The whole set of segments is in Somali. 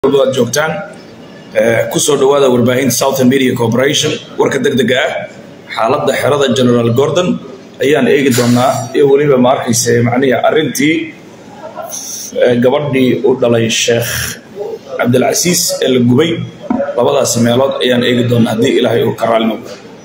walba aad joogtaan kusoo dhawaada warbaahinta southern media corporation warka degdega ah xaaladda xerada general gordon ayaan eegi doonaa iyo weliba ma arkayse macnihi arrintii gabadhii u dhalay sheekh cabdilcasiis ee la gubay labadaas meelood ayaan eegi doonaa haddii ilaahay uu ka raali noqdo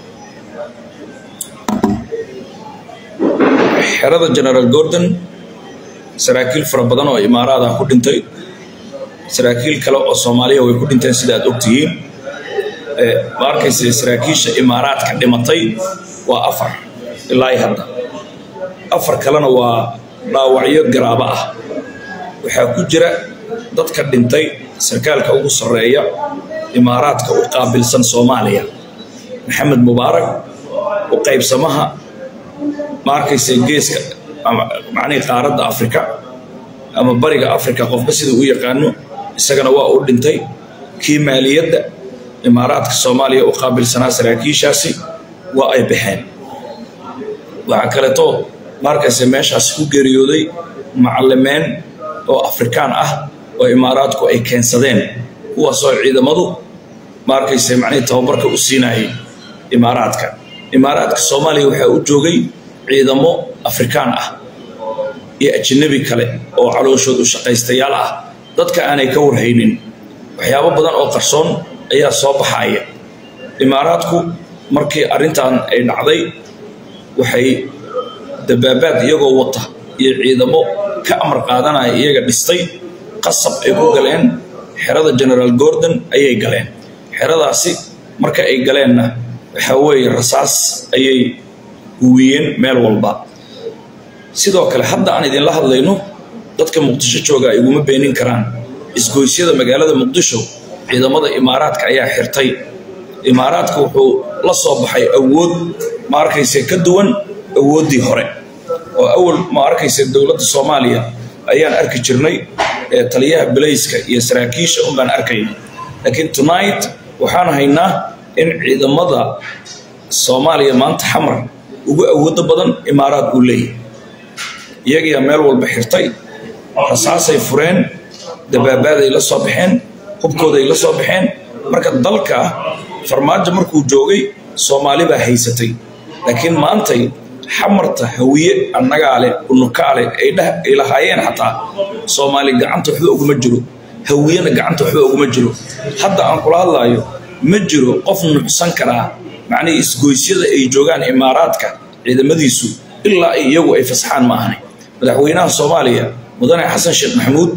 xerada general gordon saraakiil fara badan oo imaaraada ku dhintay saraakiil kale oo soomaaliya way ku dhinteen sida aad ogtihiin ma arkayse saraakiisha imaaraadka dhimatay waa afar ilaa i hadda afar kalena waa dhaawacyo garaabo ah waxaa ku jira dadka dhintay sarkaalka ugu sarreeya imaaraadka u qaabilsan soomaaliya maxamed mubaarak u qaybsamaha ma arkayse geeska macnihii qaaradda afrika ama bariga afrika qofba sida u yaqaano isagana waa u dhintay kii maaliyadda imaaraadka soomaaliya u qaabilsanaa saraakiishaasi waa ay baxeen waxaa kaleeto maarkayse meeshaas ku geeriyooday macallimeen oo afrikaan ah oo imaaraadku ay keensadeen kuwaasoo ciidamadu maarkayse macnihii tababarka u siinayay imaaraadka imaaraadka soomaaliya waxaa u joogay ciidamo afrikaan ah iyo ajanabi kale oo calooshood u shaqaystayaal ah dadka aanay ka warhaynin waxyaabo badan oo qarsoon ayaa soo baxaya imaaraadku markii arrintan ay dhacday waxay dabaabaad iyagoo wata iyo ciidamo ka amar qaadanaya iyaga dhistay qasab ay ku galeen xerada generaal gordon ayay galeen xeradaasi marka ay galeenna waxaa weeye rasaas ayay huwiyeen meel walba sidoo kale hadda aan idinla hadlayno dadka muqdisho jooga iguma beenin karaan isgoysyada magaalada muqdisho ciidamada imaaraadka ayaa xirtay imaaraadka wuxuu la soo baxay awood ma arkayse ka duwan awooddii hore oo awal ma arkayse dowladda soomaaliya ayaan arki jirnay ee taliyaha belayska iyo saraakiisha unbaan arkayna laakiin tonight waxaan haynaa in ciidamada soomaaliya maanta xamar ugu awoodo badan imaaraad uu leeyahy iyagiyaa meel walba xirtay rasaasay fureen dabaabaaday la soo baxeen hubkooday la soo baxeen marka dalka farmaajo markuu joogay soomaali baa haysatay laakiin maantay xamarta hawiye annagaale unukaale ay lahaayeen xataa soomaali gacanta waxba uguma jiro hawiyena gacanta waxba uguma jiro hadda aan kula hadlaayo ma jiro qof nucsan karaa macnihii isgoysyada ay joogaan imaaraadka ciidamadiisu ilaa iyagu ay fasaxaan ma ahani madaxweynaha soomaaliya mudane xasan sheekh maxamuud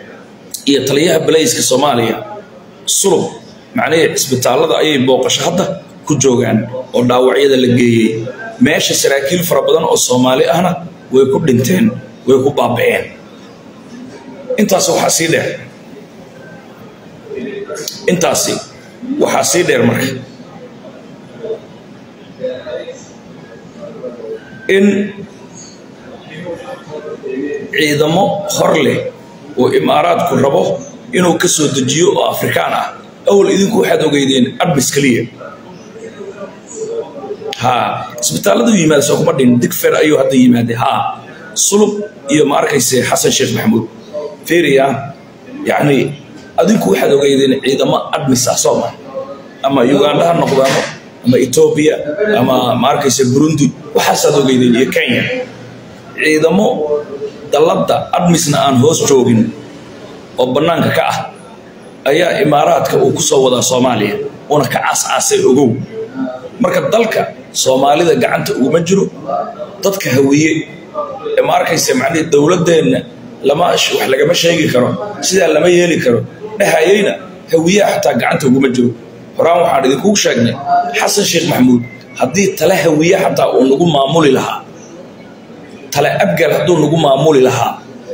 iyo taliyaha balayska soomaaliya sulub macnihii cisbitaallada ayay booqasho hadda ku joogaan oo dhaawacyada la geeyey meesha saraakiil fara badan oo soomaali ahna way ku dhinteen way ku baaba'een intaas waxaa sii dheer intaasi waxaa sii dheer marka in ciidamo hor leh oo imaaraadku rabo inuu ka soo dejiyo oo afrikaan ah awal idinku waxaad ogeydeen admis keliya haa isbitaalladu yimaada soo kuma dhin digfer ayuu hadda yimaade haa sulub iyo ma arkayse xasan sheekh maxamuud feriya yacni adinku waxaad ogeydeen ciidamo admis ah soo ma ama uganda ha noqdaano ama etoobiya ama ma arkayse burundi waxaasaad ogeydeen iyo kenya ciidamo dalladda admisna aan hoos joogin oo bannaanka ka ah ayaa imaaraadka uu ku soo wadaa soomaaliya una ka caas-caasay ogow marka dalka soomaalida gacanta uguma jiro dadka hawiye ee ma arkayse macnihii dowladdeenna lama wax lagama sheegi karo sidaa lama yeeli karo dhahayeyna hawiyaha xataa gacanta uguma jiro horaan waxaan idinkugu sheegnay xasan sheekh maxamuud haddii tale hawiye xataa uu nagu maamuli lahaa tale abgal hadduu nagu maamuli lahaa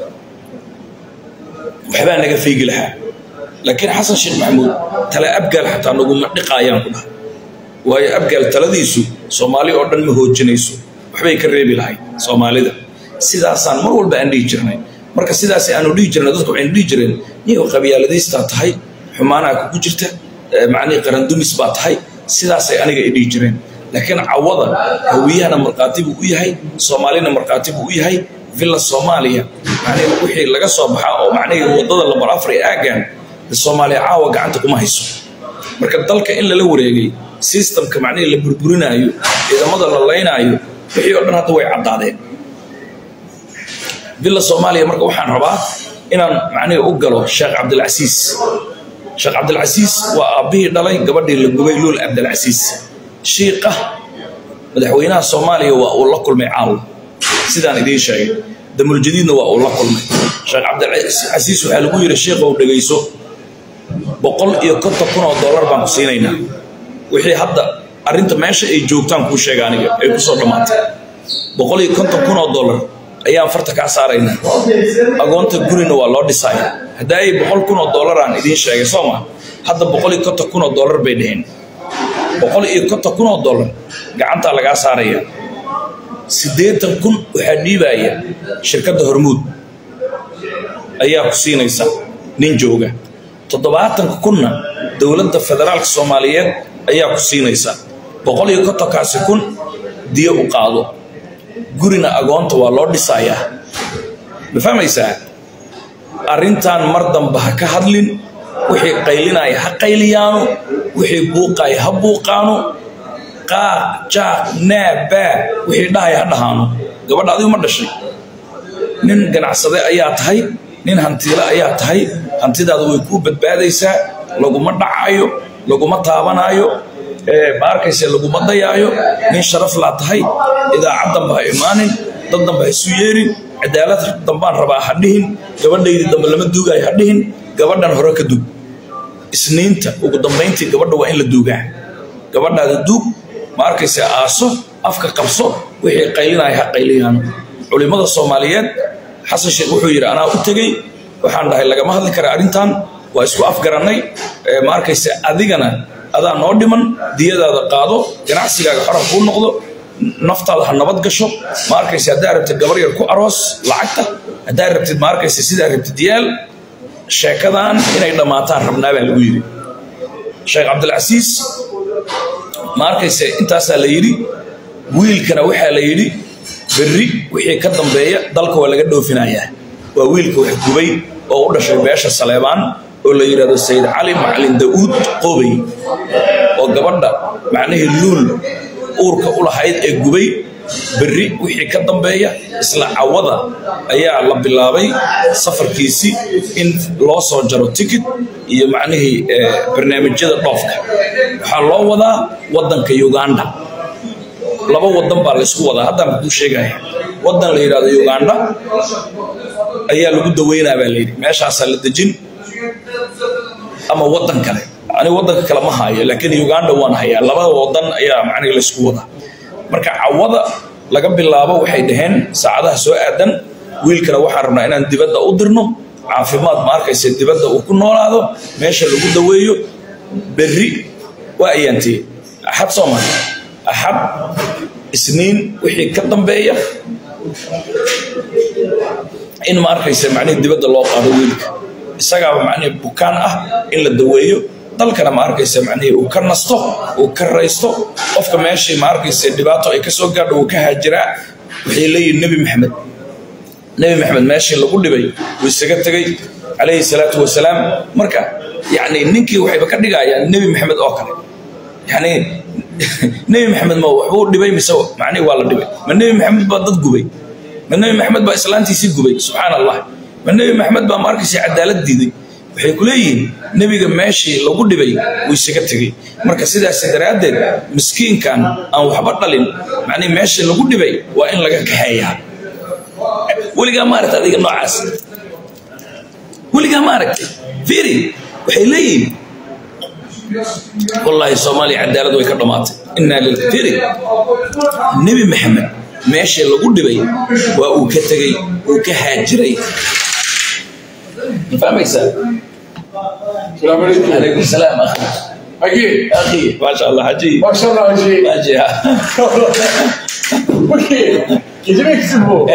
waxbaa naga feegi lahaa laakiin xasan sheekh maxamuud tale abgaal xataa naguma dhiqaayaan ku dhaha waayo abgaal taladiisu soomaali oo dhan ma hoojinayso waxbay ka reebi lahay soomaalida sidaasaan mar walba aan dhihi jirnay marka sidaas aanu dhihi jirnay dadku waxaynu dhihi jireen niyow qabyaaladiistaa tahay xumaanaa kugu jirta macnihii qarandumis baa tahay sidaasay aniga ay dhihi jireen laakiin cawada hawiyahana markhaati buu u yahay soomaalina markhaati buu u yahay villa soomaaliya macnihii wixii laga soo baxaa oo macnihii waddada lambar afar ee aaggan soomaaliya caawa gacanta kuma hayso marka dalka in lala wareegay sistamka macnihii la burburinaayo ciidamada la laynaayo wixii oo dhan hadda way caddaadeen villa soomaaliya marka waxaan rabaa inaan macnihii u galo sheekh cabdilcasiis sheekh cabdilcasiis waa aabbihii dhalay gabadhii la gubay luul cabdilcasiis shiiqa madaxweynaha soomaaliya waa uu la kulmay caawa sidaan idiin sheegay damuljadiidna waa uu la kulmay sheekh cabdilcasiis waxaa lagu yidhi shiiqow dhegayso boqol iyo konton kun oo dollar baan ku siinaynaa wixii hadda arrinta meesha ay joogtaan kuu sheega aniga ay kusoo dhammaatay boqol iyo konton kun oo dollar ayaan farta kaa saaraynaa agoonta gurina waa loo dhisaya hadda ay boqol kun oo dollar aan idiin sheegay soo ma hadda boqol iyo konton kun oo dollar bay dheheen boqol iyo konton kun oo dollar gacantaa lagaa saaraya siddeetan kun waxaa dhiibaya shirkadda hormuud ayaa ku siinaysa nin jooga toddobaatanka kunna dowladda federaalka soomaaliyeed ayaa ku siinaysa boqol iyo kontonkaasi kun diyo u qaado gurina agoonta waa loo dhisayaa ma fahmaysaa arrintan mar damba ha ka hadlin wixii qaylinaya ha qayliyaano wixii buuqaya ha buuqaano qaaq jaaq naa baa wixii dhahaya ha dhahaano gabadha adigu ma dhashay nin ganacsade ayaa tahay nin hantiile ayaa tahay hantidaada way kuu badbaadaysaa laguma dhacaayo laguma taabanaayo ma arkayse laguma dayaayo nin sharaf laa tahay idaacad damba ha imaanin dad damba ha isu yeerin cadaalad dambaan rabaa ha dhihin gabadhaydii dambe lama duugaayo ha dhihin gabadhan hore ka dug isniinta ugu dambayntii gabadha waa in la duugaa gabadhaada duug ma arkayse aaso afka qabso wixii qaylinaya ha qayliyaano culimmada soomaaliyeed xasan sheekh wuxuu yidhi anaa u tegey waxaan dhahay lagama hadli kara arrintan waa isku afgarannay ma arkayse adigana adaa noo dhiman diyadaada qaado ganacsigaaga xoran kuu noqdo naftaada ha nabad gasho ma arkayse haddaa rabtid gabar yar ku aroos lacagta haddaa rabtid ma arkayse sidaa rabtid yaal sheekadan inay dhammaataan rabnaa baa lagu yidhi sheekh cabdilcasiis ma arkayse intaasaa la yidhi wiilkana waxaa la yidhi berri wixii ka dambeeya dalka waa laga dhoofinayaa waa wiilka wax gubay oo u dhashay beesha saleebaan oo la yidhahdo sayid cali macalin da'uud qoobay oo gabadha macnihii luul uurka u lahayd ee gubay berri wixii ka dambeeya isla cawada ayaa la bilaabay safarkiisii in loo soo jaro tikit iyo macnihii barnaamijyada dhoofka waxaa loo wadaa waddanka uganda laba wadan baa laysku wadaa haddaan kuu sheegaya wadan la yidhahdo uganda ayaa lagu daweynaa baa layidhi meeshaasaa la dejin ama wadan kale aniga wadanka kale ma hayo laakiin uganda waan hayaa labada wadan ayaa macnihi laysku wadaa marka cawada laga bilaabo waxay dhaheen saacadaha soo aadan wiilkana waxaan rabnaa inaan dibadda u dirno caafimaad ma arkayse dibadda uu ku noolaado meesha lagu daweeyo berri waa ayaantee axad soomaali axad isniin wixii ka dambeeya in ma arkaysa macnihii dibadda loo qaado wiilka isagaaba macnihii bukaan ah in la daweeyo dalkana ma arkaysa macnihii uu ka nasto uu ka raysto qofka meeshii ma arkaysa dhibaato ay ka soo gaadho uu ka haajiraa waxay leeyihin nebi maxamed nebi maxamed meeshii lagu dhibay wuu isaga tegey calayhi salaatu wasalaam marka yacni ninkii waxayba ka dhigayaan nebi maxamed oo kale yacni nebi maxamed ma waxbuu dhibay mise macnihi waa la dhibay ma nebi maxamed baa dad gubay ma nebi maxamed baa islaantiisii gubay subxaan allah ma nebi maxamed baa ma arkaysa cadaalad diiday waxay ku leeyihiin nebiga meeshii lagu dhibay wuu isaga tegey marka sidaas daraaddeed miskiinkan aan waxba dhalin macnihi meeshii lagu dhibay waa in laga kaxeeyaa weligaa ma aragta adiga noocaas weligaa ma aragtay fiiri waxay leeyihiin wallaahi soomaaliya cadaalad way ka dhammaatay innaa lilfiri nebi maxamed meeshii lagu dhibay waa uu ka tegey uu ka haajiray ma fahmaysaa السلام عليكم عليكم السلام اخي أكيد اخي ما شاء الله حجي ما شاء الله وجهي حجي أكيد كده يكسبوا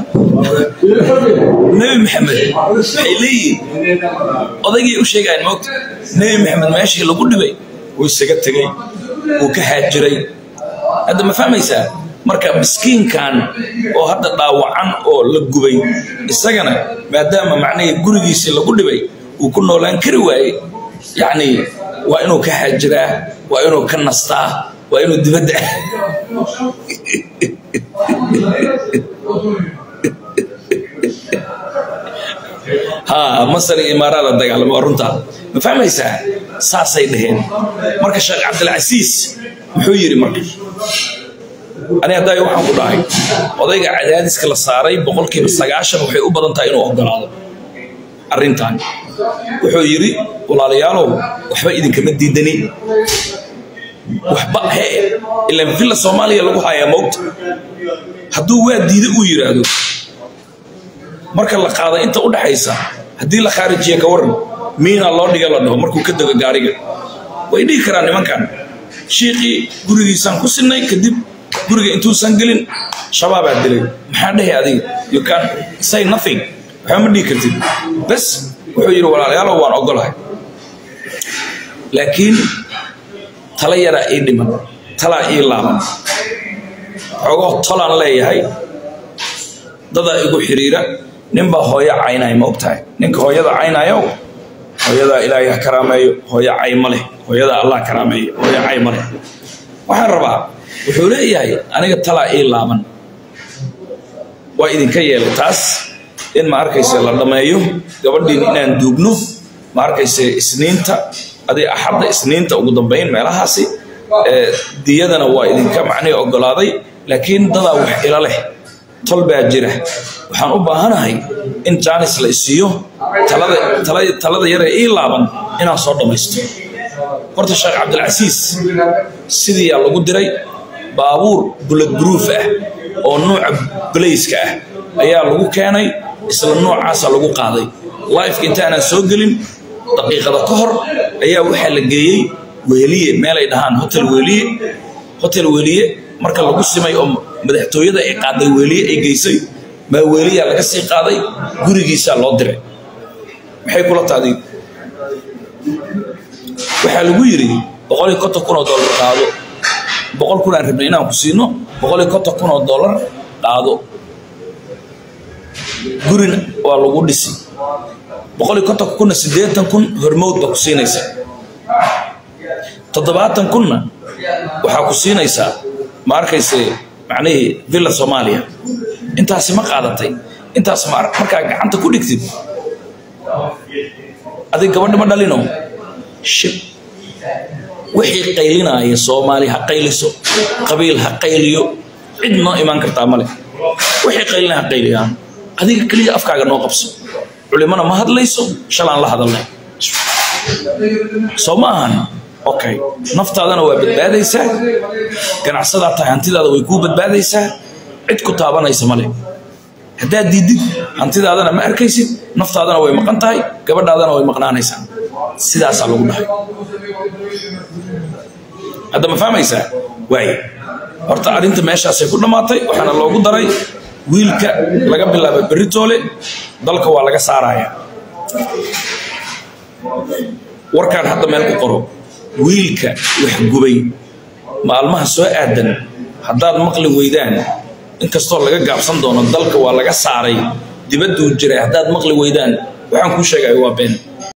nebi maxamed waxay leeyihin odaygay u sheegayan moogta nebi maxamed meeshii lagu dhibay wuu isaga tegey wuu ka haajiray hadda ma fahmaysaa marka miskiinkan oo hadda dhaawacan oo la gubay isagana maadaama macnihii gurigiisii lagu dhibay uu ku noolaan kari waaye yacni waa inuu ka xaajiraa waa inuu ka nastaa waa inuu dibadda ha masar iyo imaaraad la dagaalamo waa runtaa ma fahmaysaa saasay dhaheen marka sheekh cabdilcasiis muxuu yidhi marka ani haddaa waxaan ku dhahay odayga cadaadiska la saaray boqolkiiba sagaashan waxay u badan tahay inuu ogolaado arrintan wuxuu yidhi walaalayaalow waxba idinkama diidani waxba hee ilan villa soomaaliya lagu hayaa moogta hadduu waa diida uu yidhaahdo marka la qaada inta u dhaxaysa haddii la khaarijiya ka waran miina loo dhiga la dhaho markuu ka dego gaariga way dhihi karaan nimankan shiiqii gurigiisaan ku sinay kadib guriga intuusan gelin shabaabaa dilay maxaa dhehi adiga you can say nothing waxba ma dhihi kartid bes wuxuu yidhi walaalayaalow waan ogolahay laakiin tala yaraa ii dhiman talaa ii laaban xogoo tolaan leeyahay dadaa igu xiriira ninbaa hooyo caynaya ma ogtahay ninka hooyada caynayo hooyadaa ilaahay ha karaameeyo hooyo cay ma leh hooyadaa allah karaameeyo hooyo cay ma leh waxaan rabaa wuxuu leeyahay aniga talaa ii laaban waa idinka yeelay taas in ma arkayse la dhammeeyo gabadhiin inaan duugno ma arkayse isniinta adi axadda isniinta ugu dambayn meelahaasi diyadana waa idinka macnihi ogolaaday laakiin dadaa wax ila leh tol baa jira waxaan u baahanahay in jaanis la isiiyo talada yaree ii laaban inaan soo dhammaysto horta sheekh cabdilcasiis sidiiyaa lagu diray baabuur bulad buruuf ah oo nuuca balayska ah ayaa lagu keenay isla noocaasa lagu qaaday lifeka intaanaan soo gelin daqiiqada ka hor ayaa waxaa la geeyey weeliye meelay dhahaan hotel weeliye hotel weeliye marka lagu simay oo madaxtooyada ay qaaday weeliye ay geysay maa weeliyaa laga sii qaaday gurigiisaa loo diray maxay kula taadiin waxaa lagu yidhi boqol iyo konton kun oo dollar qaado boqol kun aan rabnay inaan ku siino boqol iyo konton kun oo dollar qaado gurina waa lagu dhisi boqol iyo konton kunna siddeetan kun hormowd baa ku siinaysa toddobaatan kunna waxaa ku siinaysaa ma arkayse macnihii villa soomaaliya intaasi ma qaadatay intaas markaa gacanta ku dhigtid adig gabadhi ma dhalino shib wixii qaylinaya soomaali ha qayliso qabiil ha qayliyo cid noo imaan kartaa male wixii qaylina ha qayliyaan adiga keliya afkaaga noo qabso culimana ma hadlayso shalaan la hadalnay soo ma ahan okay naftaadana waa badbaadaysaa ganacsadaa tahay hantidaada way kuu badbaadaysaa cid ku taabanaysa male haddaad diidid hantidaadana ma arkaysid naftaadana way maqan tahay gabadhaadana way maqnaanaysaa sidaasaa lagu dhahay hadda ma fahmaysaa waay horta arrinta meeshaasay ku dhammaatay waxaana loogu daray wiilka laga bilaaba beritoole dalka waa laga saaraya warkaan hadda meel ku qoro wiilka wax gubay maalmaha soo aadan haddaad maqli weydaan inkastoo laga gaabsan doono dalka waa laga saaray dibadduu jiray haddaad maqli weydaan waxaan kuu sheegaya waa been